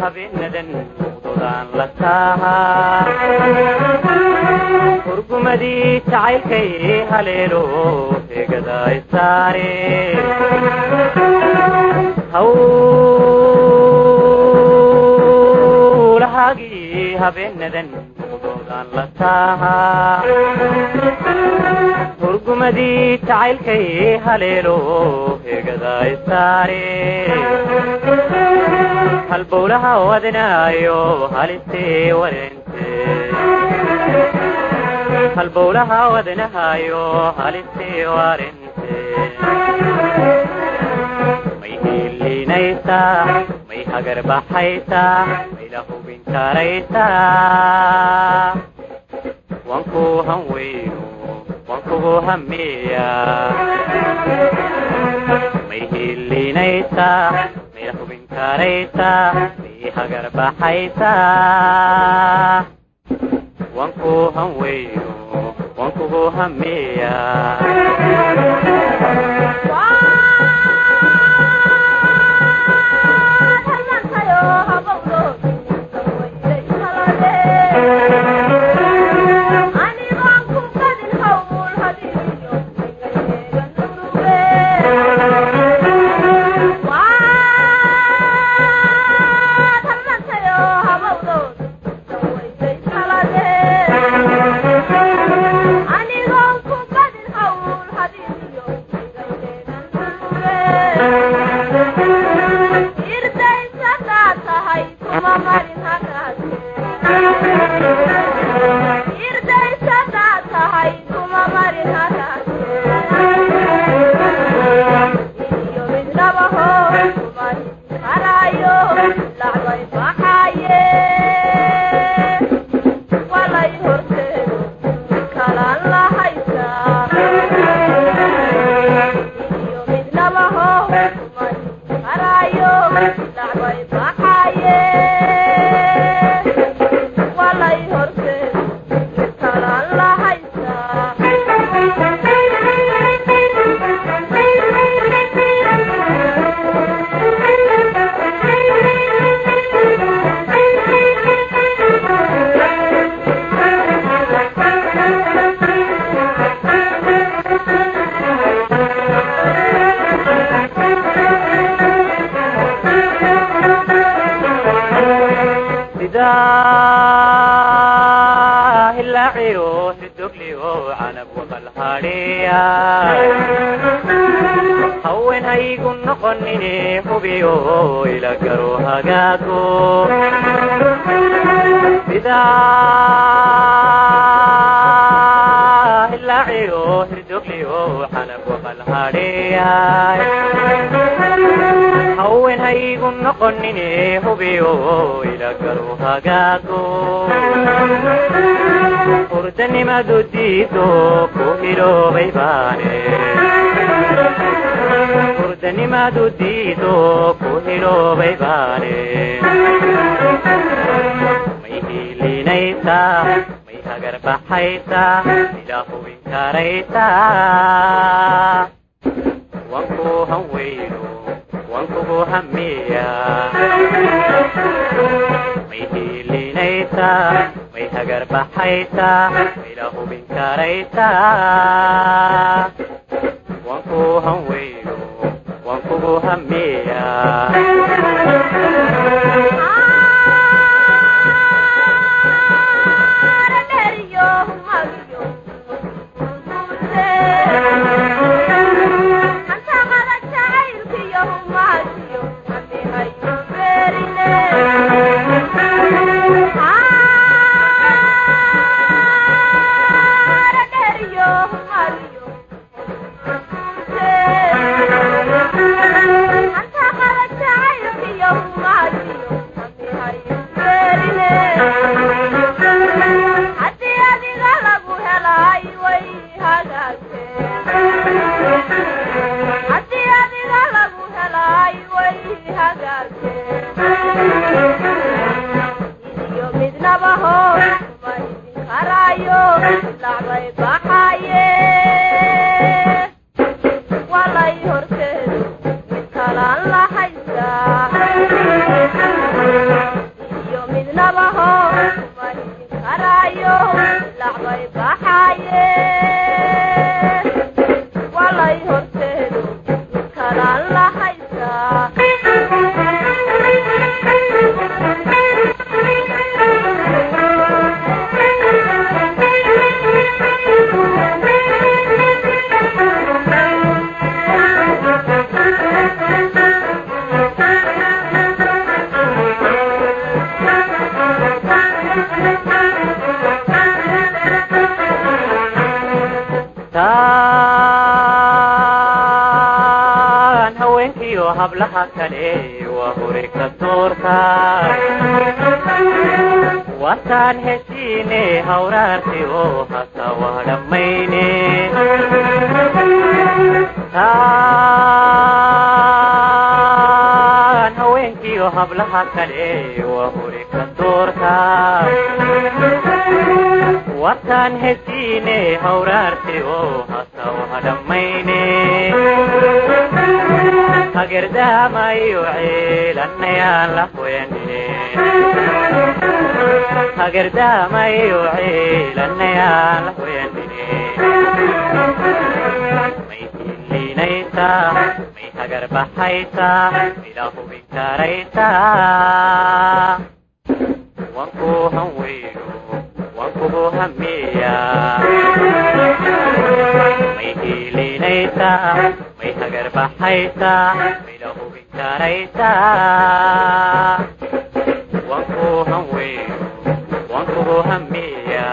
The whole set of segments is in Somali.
habeenadan muqdodaan la taahaa hurgumadii jacaylkay haleelo heegada isaare hawlahaagii habeenadan muqdodaan la taahaa hurgumadii jacaylkay haleelo heegada isaare halbowlaha wadnaayo halistee warente halbowlaha wadnahayo halistee warente may hiilinaysaa may hagar baxaysaa may la hubin karaysaa wanku hanweyno wankugu hamiya may hiilinaysaa may la hubin karaysaa may hagar baxaysaa wanku hanweyno wankugu hamiya hawenhaygu noqonine hubiyo ila garo hagaago sidaa hilaaciyo hirdogliyo xanab waqal hadheeyay hawenhaygu noqonine hubiyo ila garo hagaago hurdanimadu diido ku hiloobay baane hurdanimadu diido ku hiloobay baane may hiilinaysaa may hagar baxaysaa ilaa hubin karaysaa wanku hanweyno wankugu hamiya may hiilinaysaa may hagar baxaysaa ila hubin karaysaa wanku hanweyno wankugu hamiya Mario. hablaha kale waa hore ka doorta wataan heshiine hawraarti oo hasa waa dhammayne taan haweenkiiyo hablaha kale waa hore ka doorta wataan heshiine hawraarti oo hasa waa dhammayne hagerdaamayo ceelanayaan la hoyane hagerdaamayo ceelanayaan la hoyanine may hiliinaysaa may hagar baxaysaa mila hubin karaysaa wanku hanweyno wankugu hamiya may hiliinaysaa may hagar baxaysaa mila hubin karaysaa wanku hanweyno wankugu hamiya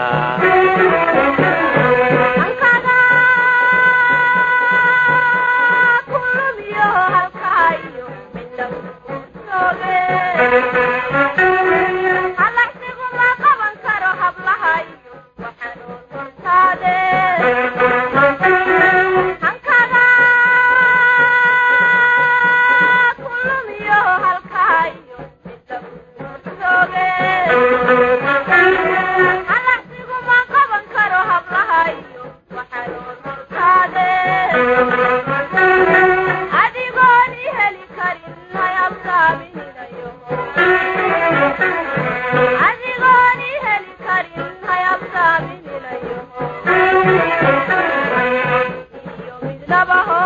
Never